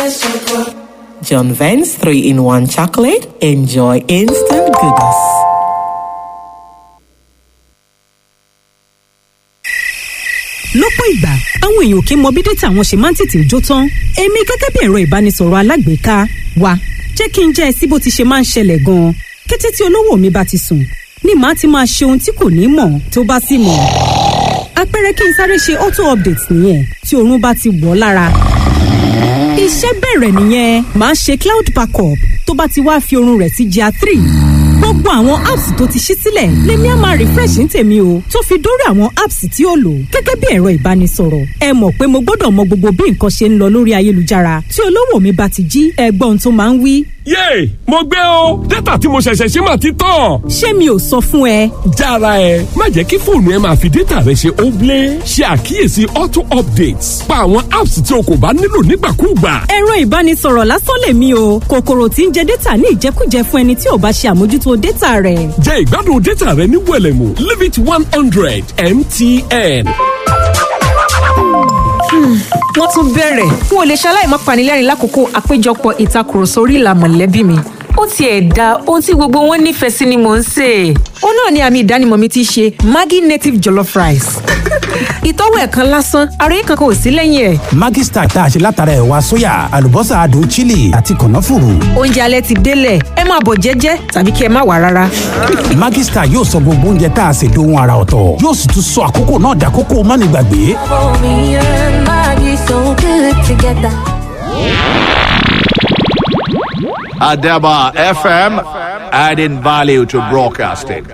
John Vance 3 in 1 chocolate. Enjoy instant goodness. lọ́pọ̀ ìgbà àwọn èèyàn kì í mọ bí dátà wọn ṣe máa ń tètè jó tán èmi gẹ́gẹ́ bí ẹ̀rọ ìbánisọ̀rọ̀ alágbèéká wa jẹ́ kí n jẹ́ ẹ sí bó ti ṣe máa ń ṣẹlẹ̀ gan-an kété tí olówó mi bá ti sùn ni màá ti máa ṣe ohun tí kò ní mọ̀ tó bá sì mọ̀ àpẹẹrẹ kí n sáré ṣe auto update nìyẹn tí oorun bá ti wọ̀ ọ́ lára iṣẹ́ bẹ̀rẹ̀ nìyẹn màá ṣe cloud backup tó bá ti wá fi oorun rẹ̀ sí GIA three gbogbo àwọn apps tó ti ṣí sílẹ̀ lèmi á máa refresh ní tèmi o tó fi dórí àwọn apps tí ó lò gẹ́gẹ́ bí ẹ̀rọ ìbánisọ̀rọ̀ ẹ mọ̀ pé mo gbọ́dọ̀ mọ gbogbo bí nǹkan ṣe ń lọ lórí ayélujára tí olówó mi bá ti jí ẹgbọ́n tó máa ń wí. yéè mo gbé o dátà tí mo ṣẹ̀ṣẹ̀ ṣe mà ti tán. ṣé mi ò sọ fún ẹ. jára ẹ má jẹ́ kí fóònù ẹ máa fi dátà rẹ ṣe óblé ṣe àkíyèsí auto updates pa àwọn apps tí o kò bá nílò nígbàkúùgbà. ẹ̀rọ ìbánisọ̀rọ̀ lásán lèmi o kòkòrò tí ń jẹ dátà ní ìjẹkújẹ fún ẹni tí ò bá ṣe àmójútó dátà rẹ̀. jẹ́ ìgbádùn dátà rẹ ní wẹ̀lẹ̀mú limit one hundred mtn. wọ́n tún bẹ̀rẹ̀ n ò lè ṣaláì má panilẹ́rìn lákòókò àpéjọpọ̀ ìtakùrọ̀sọ orí ìlà mọ̀lẹ́bí mi ó tiẹ̀ da ohun tí gbogbo wọn nífẹ̀ẹ́ sí ni mò ń sè é. ó náà ni àmì ìdánimọ̀ mi ti ṣe maggi native jollof rice. ìtọ́wò ẹ̀ kan lásán ara yìí kankan ò sí lẹ́yìn ẹ̀. Maggi Star tá a ṣe látara ẹ̀wà sóyà àlùbọ́sà adùn chili àti kànáfùrù. oúnjẹ alẹ́ ti délẹ̀ ẹ máa bọ̀ jẹ́jẹ́ tàbí kí ẹ má wà rárá. Maggi Star yóò sọ gbogbo oúnjẹ tá a ṣe dohun ara ọ̀tọ̀ yóò sì tún sọ àkókò náà dàkókò mánigbàgbé. Adaba FM, adding value to broadcasting.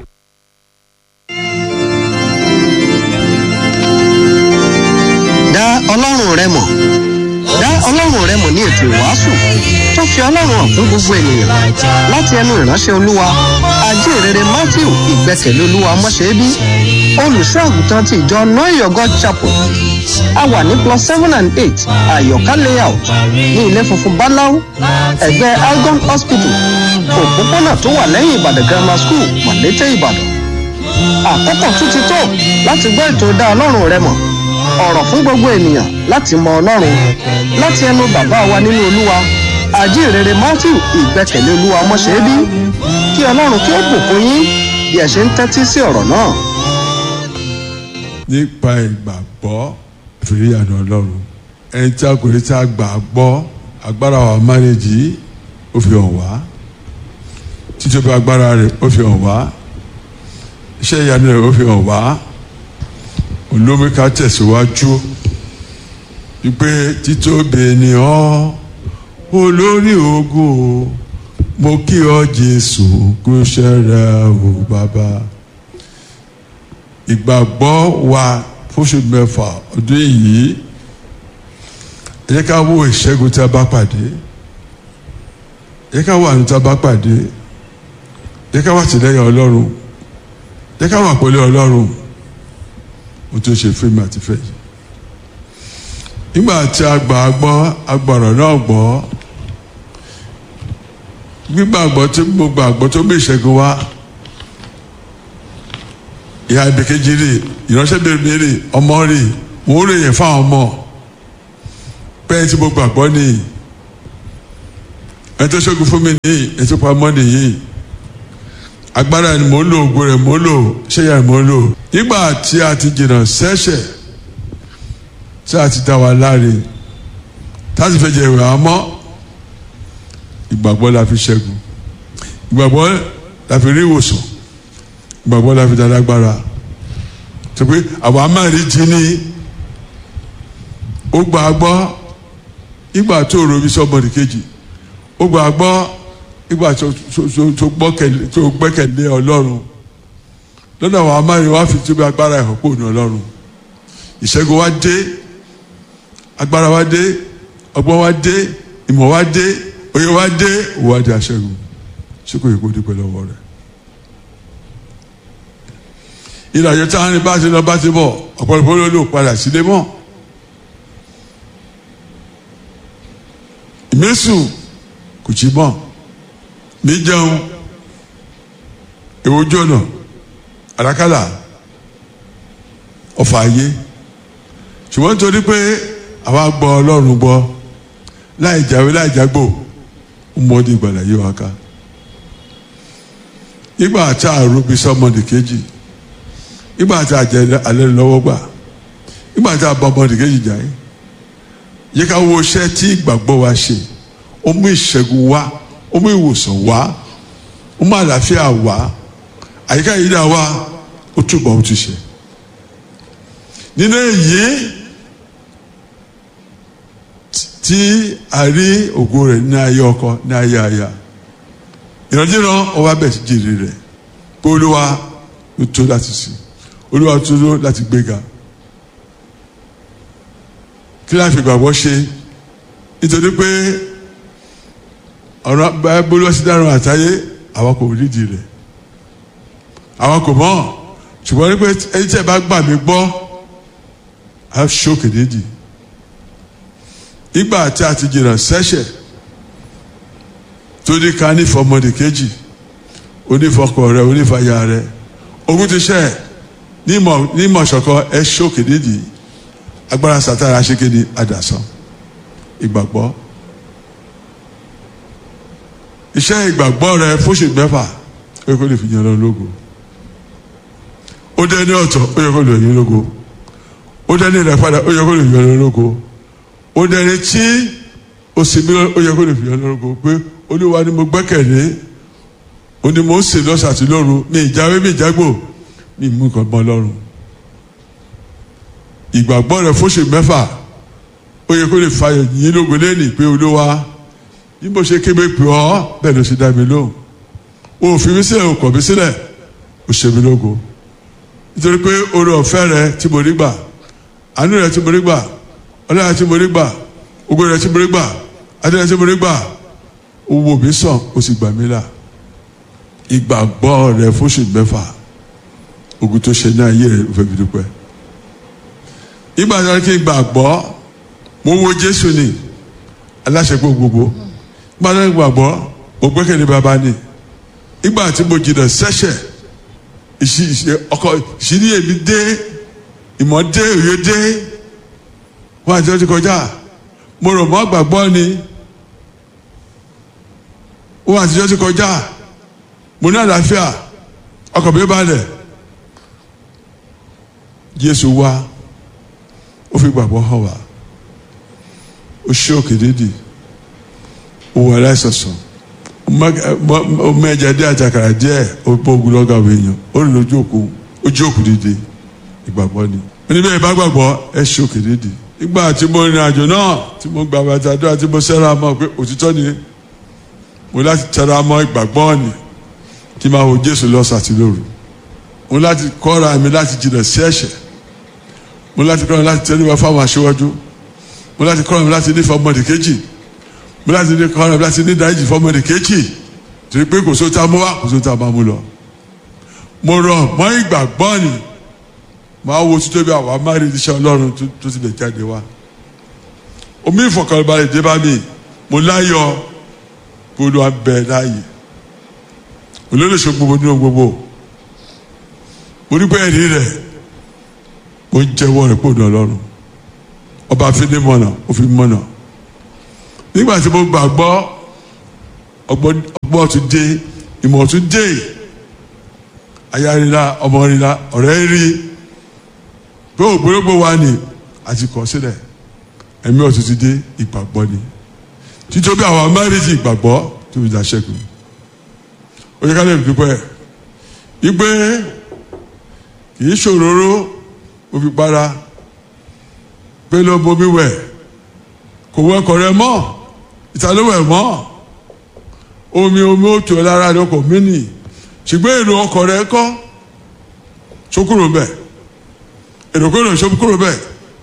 dá ọlọ́run rẹ mọ̀ dá ọlọ́run rẹ mọ̀ ní ètò ìwàásù tó fi ọlọ́run hàn fún gbogbo ènìyàn láti ẹnu ìránṣẹ́ olúwa ajínrere matthew ìgbẹ́kẹ̀lé olúwa mọ́ṣẹ́bí olùṣọ́ àgùntàn ti ìjọ noyogo chapel a wà ní plus seven and eight àyọ̀ká layout ní ilé funfun báláú ẹ̀gbẹ́ algon hospital òpópónà tó wà lẹ́yìn ìbàdàn grammar school mọ̀lété ìbàdàn àkókò tún ti tó láti gbọ́ ètò dá ọlọ́run rẹ mọ̀ ọ̀rọ̀ fún gbogbo ènìyàn láti mọ ọlọ́run láti ẹnu bàbá wa nínú olúwa àjíǹrere matthew ìgbẹ́kẹ̀lé olúwa mọ́ṣẹ́bí kí ọlọ́run kí ó bùkún yín bí ẹ ṣe ń tẹ́tí sí ọ̀rọ̀ náà. nípa ìgbàgbọ́ ìfìrí àná ọlọ́run ẹni tí a kò rí tí a gbà gbọ́ agbára wa márèjì ó fi hàn wá títóbi agbára rẹ̀ ó fi hàn wá iṣẹ́ ìyanu rẹ̀ ó fi hàn wá olómi ká tẹ̀síwájú wípé títóbi ni ọ́ olórí ogun o mo kí ọ jésù kú ṣẹrẹ o bàbá ìgbàgbọ́ wa fóṣù mẹ́fà ọdún yìí ẹ jẹ́ ká wo ìṣẹ́gun tí a bá pàdé ẹ jẹ́ ká wo àánú tí a bá pàdé ẹ jẹ́ ká wà tìlẹ́yìn ọlọ́run ẹ jẹ́ ká wà pẹ̀lú ọlọ́run mo tún ṣe fíìmù àti fẹ́ yìí nígbà tí a gbà á gbọ́ agbọ̀rọ̀ náà gbọ́ gbígbàgbọ́ tí mo gbàgbọ́ tó bí ìṣẹ́gun wá ìhà ìbèkejì rè ìránṣẹ́ bèrè rè ọmọ rè mò ń rèyìn fáwọn ọmọ bẹ́ẹ̀ tí mo gbàgbọ́ nìyí ẹni tó ṣẹ́gun fún mi nìyí ẹni tó pamọ́ nìyí agbára ni mò ń lò ògo rẹ̀ mò ń lò ṣéyà mò ń lò nígbà tí a ti jìnnà sẹ́ṣẹ̀ tí a ti dá wa láre tá a sì fẹ́ jẹ ìwé àmọ́ ìgbàgbọ́ la fi ṣẹ́gun ìgbàgbọ́ la fi rí ìwòsàn ìgbàgbọ́ la fi dá lágbára tó pé àwọn amáàrí jí ní ó gbà gbọ́ ìgbà tó rò bí sọ́mọ́nì kejì ó gbà gbọ́ ìgbà tó gbẹ́kẹ̀lé ọlọ́run lọ́dọ̀ àwọn amáyé wa fi tóbi agbára ẹ̀họ́ pò ní ọlọ́run ìṣẹ́gun wa dé agbára wa dé ọgbọ́n wa dé ìmọ̀ wa dé oyè wa dé òwò wa di aṣẹ́gun ṣé kò yẹ kó dúpẹ́ lọ́wọ́ rẹ̀ ìrìnàjò táwọn ní bá ti lọ bá ti bọ̀ ọ̀pọ̀lọpọ̀ ló lò padà sílé mọ́ ìmẹ́sùn kò tí mọ́ mi jẹun èwo jọ̀nà àràkàlà ọ̀fà ayé ṣùgbọ́n nítorí pé àwa gbọ́ ọlọ́run gbọ́ láì jáwé láì jágbó ọmọdé ìgbàlá yìí wá ká nígbà tá a rúbi sọmọdé kejì nígbà tá a jẹ alẹ́ lọ́wọ́ gbà nígbà tá a bá ọmọdé kejì jà yìí yẹ ká wo iṣẹ́ tí ìgbàgbọ́ wa ṣe ó mú ìṣẹ́gun wá ó mú ìwòsàn wá ó mú àlàáfíà wá àyíká yìí dá wá ó túbọ̀ ó ti ṣe nínú èyí tí a rí ògo rẹ̀ ní ayé ọkọ ní ayé aya ìrandíran ọwọ́ abẹ́ ti jèrè rẹ̀ pé olúwa ló tó láti sìn olúwa tó tó láti gbéga kí láti gbàgbọ́ ṣe nítorí pé ọ̀rọ̀ báyìí sí dáràn àtayé àwọn kò rídìí rẹ̀ àwọn kò mọ̀ ṣùgbọ́n ní pé ẹni tí ẹ bá gbà mí gbọ́ á ṣókè dédì ìgbà tí a ti jìnnà sẹ́ṣẹ̀ tó ní ká ní fọmọdé kejì onífọkọ rẹ onífàyà rẹ ogun ti ṣẹ ní ìmọ̀ ṣọ̀kan ẹ ṣókè dédì agbára sátara ṣékéde àdàsán ìgbàgbọ́ iṣẹ́ ìgbàgbọ́ rẹ fóṣù mẹ́fà ó yẹ kó lè fi yan lọ lógo ó dé ní ọ̀tọ̀ ó yẹ kó lè yan lógo ó dé ní rẹ padà ó yẹ kó lè yan lọ lógo ó dé ní tí ó sì mí ó yẹ kó lè fi yan lọ lógo pé olúwa ni mo gbẹ́kẹ̀lé ó ní mo ń sè lọ́sàn àti lóru mi ìjáwé mi ìjágbò mi mú nǹkan mọ́ lọ́rùn ìgbàgbọ́ rẹ fóṣù mẹ́fà ó yẹ kó lè fa yín lógo lẹ́nìí pé olúwa bí mo ṣe kébé pè ọ́ bẹ́ẹ̀ ló ṣe dá mi lóhùn o fi mí sílẹ̀ o kọ̀ mí sílẹ̀ o ṣe mí lógo nítorí pé oore ọ̀fẹ́ rẹ tí mo rí gbà àánú rẹ tí mo rí gbà ọlọ́run tí mo rí gbà ògo rẹ tí mo rí gbà adé rẹ tí mo rí gbà o wò mí sàn o sì gbà mí là ìgbàgbọ́ rẹ fóṣù mẹ́fà ogun tó ṣe ní ayé rẹ o fẹ́ fi dúpẹ́ ìgbà tó kí n gbàgbọ́ mo wo Jésù ni aláṣepọ̀ gbogbo ìgbà tó kí n gbàgbọ́ mo gbẹ́kẹ̀lé bàbá ni ìgbà tí mo jìnnà sẹ́ṣẹ̀ ọkọ ìṣírí èmi dé ìmọ̀ dé òye dé wọn àti ọtí kọjá mo rò mọ́ gbàgbọ́ ni wọn àti ọtí kọjá mo ní àlàáfíà ọkọ̀ mi balẹ̀ Jésù wá ó fi gbàgbọ́ hàn wá ó ṣe òkè dédì ó wà láìsọ̀sọ̀ ọmọ ẹja dé àtàkàrà díẹ̀ ó bọ́ ogun lọ́gà àwọn èèyàn ó rìn lójú òkú ojú òkú dídé ìgbàgbọ́ ni oníbẹ̀ ìbá gbàgbọ́ ẹ ṣe òkè dédì nígbà tí mo rìn àjò náà tí mo gbà bàtà àdúrà tí mo sẹ́ra mọ́ pé òtítọ́ ni mo láti tẹra mọ́ ìgbàgbọ́ ni kí n máa wo Jésù lọ́sàn àti lóru mo láti kọ́ra mi láti jìnnà sí ẹ̀ṣẹ̀ mo láti kọ́ra mi láti tẹ́lẹ̀ wá fáwọn aṣíwájú mo láti kọ́ra mi láti nífẹ̀ẹ́ ọmọdé kejì mo láti ní kọ́ra mi láti ní dáríjì fọmọdé kejì torí pé kò só tá a mú wá kò só tá a máa mú lọ mo rọ mọ́ ìgbàgbọ́ ni máa wo títóbi àwọn amárí iṣẹ́ Ọlọ́run tó ti lè jáde wá omi ìfọ̀kànbalẹ̀ dé bá mi mo láyọ̀ kó ló wá bẹ láàyè olólùṣe gbogbo nínú gbogbo mo rí pé ẹ̀rí rẹ̀ mo ń jẹ́wọ́ rẹ̀ kó dùn Ọlọ́run ọba fídé mọ̀nà òfin mọ̀nà nígbà tí mo gbàgbọ́ ọgbọ́n tún dé ìmọ̀ tún dé aya rira ọmọ rira ọ̀rẹ́ rí pé ògbólógbò wa ni àti kọ̀ sílẹ̀ ẹ̀mí ọ̀tún ti dé ìgbàgbọ́ ni títóbi àwọn amẹ́rìndì ìgbàgbọ́ tó fi dá ṣẹ́gun ó yẹ ká lè dúpẹ́ wípé kì í ṣòróró ó fi para pé ló bomi wẹ̀ kò wọ ọkọ̀ rẹ mọ́ ìtàlówẹ̀ mọ́ omi omi ó tó lára rẹ ọkọ̀ mí nì ṣùgbọ́n èrò ọkọ̀ rẹ kọ́ sókúrò bẹ́ẹ̀ èrò kúrò sókúrò bẹ́ẹ̀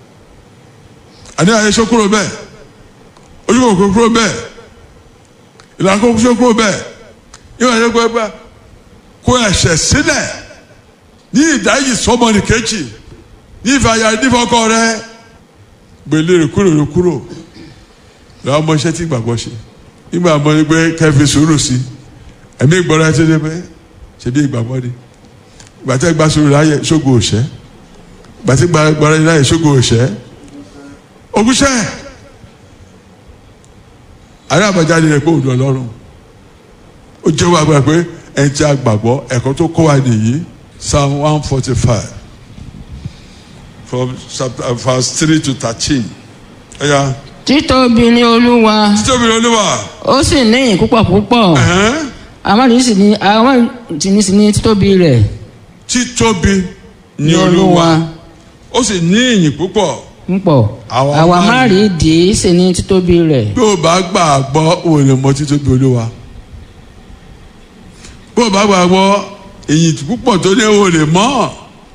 àní àyè sókúrò bẹ́ẹ̀ ojúkòkò kúrò bẹ́ẹ̀ ìlànà kó sókúrò bẹ́ẹ̀ ìwà ìyẹn kó ẹgbẹ́ kó ẹ̀ṣẹ̀ sílẹ̀ ní ìdájì sọmọnì kejì ní ìfàyà nífọkọ rẹ gbèlè rẹ kúrò rẹ kúrò lọ́wọ́ ọmọ iṣẹ́ tí gbàgbọ́ ṣe nígbà mọ́ ní pé kẹfì sùúrù sí ẹ̀mí ìgbọ́ra ẹ̀ tó dé pé ṣe bí ìgbàgbọ́ ni ìgbà tí gba sùúrù láyè ṣógo òṣẹ́ ìgbà tí gbàgbọ́ra láyè ṣógo òṣẹ́ ogúnṣẹ́ àrí àbájáde rẹ̀ pé òun ọlọ́run ó jẹ́wọ́ agbára pé ẹni tí a gbàgbọ́ ẹ̀kọ́ tó kọ́ wa nìyí psalm one forty five from chapter verse three to thirteen ẹ̀yà títóbi ni olúwa títóbi ni olúwa ó sì níyìn púpọ̀ púpọ̀ ẹ̀hẹ́n, àwọn ìdí sì ní àwọn ìdí ní sì ní títóbi rẹ̀ títóbi ni ní olúwa olúwa ó sì ní ìyìn púpọ̀ púpọ̀ Àwa àwa má má rí ìdí sì ní títóbi rẹ̀ bí o bá gbàgbọ́ o lè mọ títóbi olúwa bí o bá gbàgbọ́ ìyìn púpọ̀ tó ní o lè mọ̀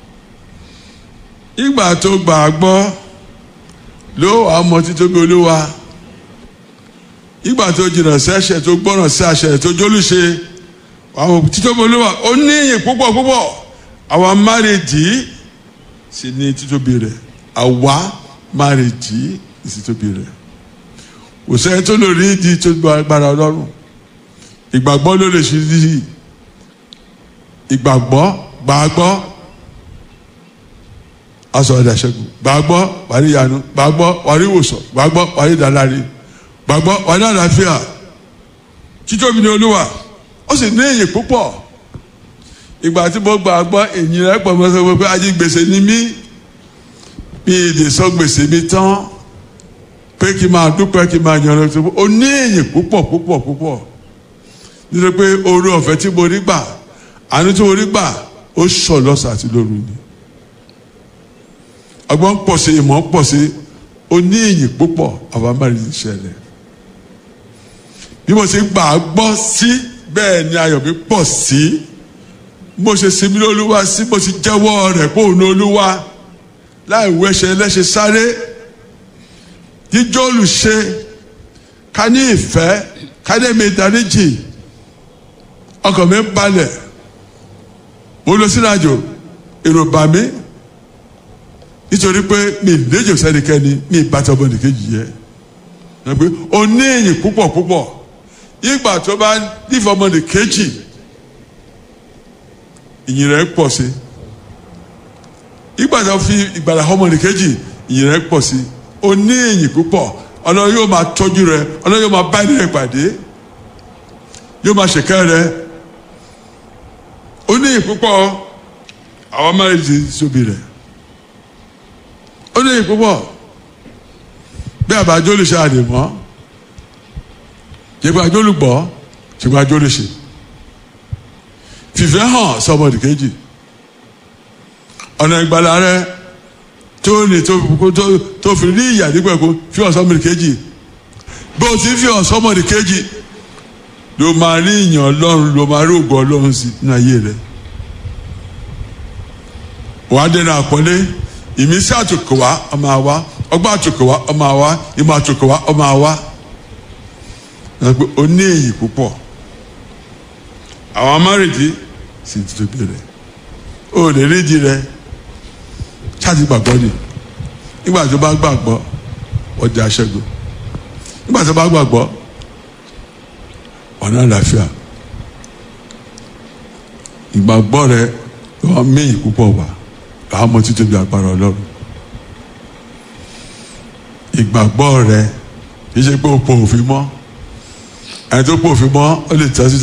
ìgbà tó gbàgbọ́ ló wà á mọ títóbi olúwa ìgbà tó jìnnà sí ẹ̀ṣẹ̀ tó gbọ́ràn sí àṣẹ tó jólúṣe àwọn títóbi olúwa ó ní ìyìn púpọ̀ púpọ̀ àwọn márèdì sì ní títóbi rẹ̀ àwa márèdì sì títóbi rẹ̀ kò sẹ́ni tó lè rí ìdí tó gba agbára ọlọ́run ìgbàgbọ́ ló lè ṣe yìí ìgbàgbọ́ gbàgbọ́ aṣọ ìdàṣẹ́gun gbàgbọ́ wàrí ìyanu gbàgbọ́ wàrí ìwòsàn gbàgbọ́ wàrí ìdáláre gbàgbọ́ wàrí àlàáfíà títóbi ní olúwa ó sì ní èyí púpọ̀ ìgbà tí mo gbàgbọ́ èyí rẹ̀ pọ̀ mọ́ sọ pé ají gbèsè ni mí mi ì lè sọ gbèsè mi tán pé kí n máa dúpẹ́ kí n máa yan ọlọ́run tó ó ní èyí púpọ̀ púpọ̀ púpọ̀ nítorí pé oore ọ̀fẹ́ tí mo rí gbà àánú tí mo rí gbà ó sọ lọ́sàn àti lóru ni ọgbọ́n pọ̀ sí ìmọ̀ pọ̀ sí ó ní èyí púpọ̀ àwọn amárin ìṣẹ̀lẹ̀ bí mo ṣe gbà á gbọ́ sí bẹ́ẹ̀ ni ayọ̀ mi pọ̀ sí mo ṣe sinmi lólúwa sí mo ṣe jẹ́wọ́ rẹ̀ pé òun ní olúwa láì wẹ́ṣẹ̀ lẹ́ṣẹ̀ sáré jíjọ́ olùṣe ká ní ìfẹ́ ká ní èmi ìdáríjì ọkàn mi ń balẹ̀ mo lọ sínú àjò èrò bà mí nítorí pé mi léjò sẹ́nikẹ́ni mi ìbátan ọmọ nìkejì yẹ ẹ pé o ní èyí púpọ̀ púpọ̀ ìgbà tó bá nífẹ̀ẹ́ ọmọ nìkejì ìyìn rẹ̀ pọ̀ sí ìgbà tó fi ìgbàlà ọmọ nìkejì ìyìn rẹ̀ pọ̀ sí o ní èyí púpọ̀ ọlọ́run yóò máa tọ́jú rẹ ọlọ́run yóò máa bá ẹni rẹ pàdé yóò máa ṣèkẹ́ rẹ ó ní ìpúpọ̀ àwọn márùn-ún sóbì rẹ̀ ó ní ìpúpọ̀ bí àbájọ́ lè ṣe àdè mọ́ ṣègbè àjọ olùgbọ́ ṣègbè àjọ lè ṣe fìfẹ́ hàn sọmọdì kejì ọ̀nà ìgbàlá rẹ tó ní tó fi rí ìyà nígbà kó fi hàn sọmọdì kejì bí o ti fi hàn sọmọdì kejì ló máa rí ìyàn ọlọ́run ló máa rí ògo ọlọ́run sí ní ayé rẹ wàá dẹnu àpọ́nlé ìmísí àtòkò wá ọmọ àwa ọgbà àtòkò wá ọmọ àwa ìmọ̀ àtòkò wá ọmọ àwa ó ní èyí púpọ̀ àwọn amárèdí sì ti tóbi rẹ ó lè rídi rẹ ṣáàtì gbàgbọ́ ni nígbà tó bá gbàgbọ́ ọjà aṣẹ́gun nígbà tó bá gbàgbọ́ ọ̀nà àlàáfíà ìgbàgbọ́ rẹ lọ́wọ́ méyìn púpọ̀ wà làwọn ọmọ títóbi agbára ọlọ́run ìgbàgbọ́ rẹ kì í ṣe pé o pò òfin mọ́ ẹni tó pò òfin mọ́ ó lè tẹ́sí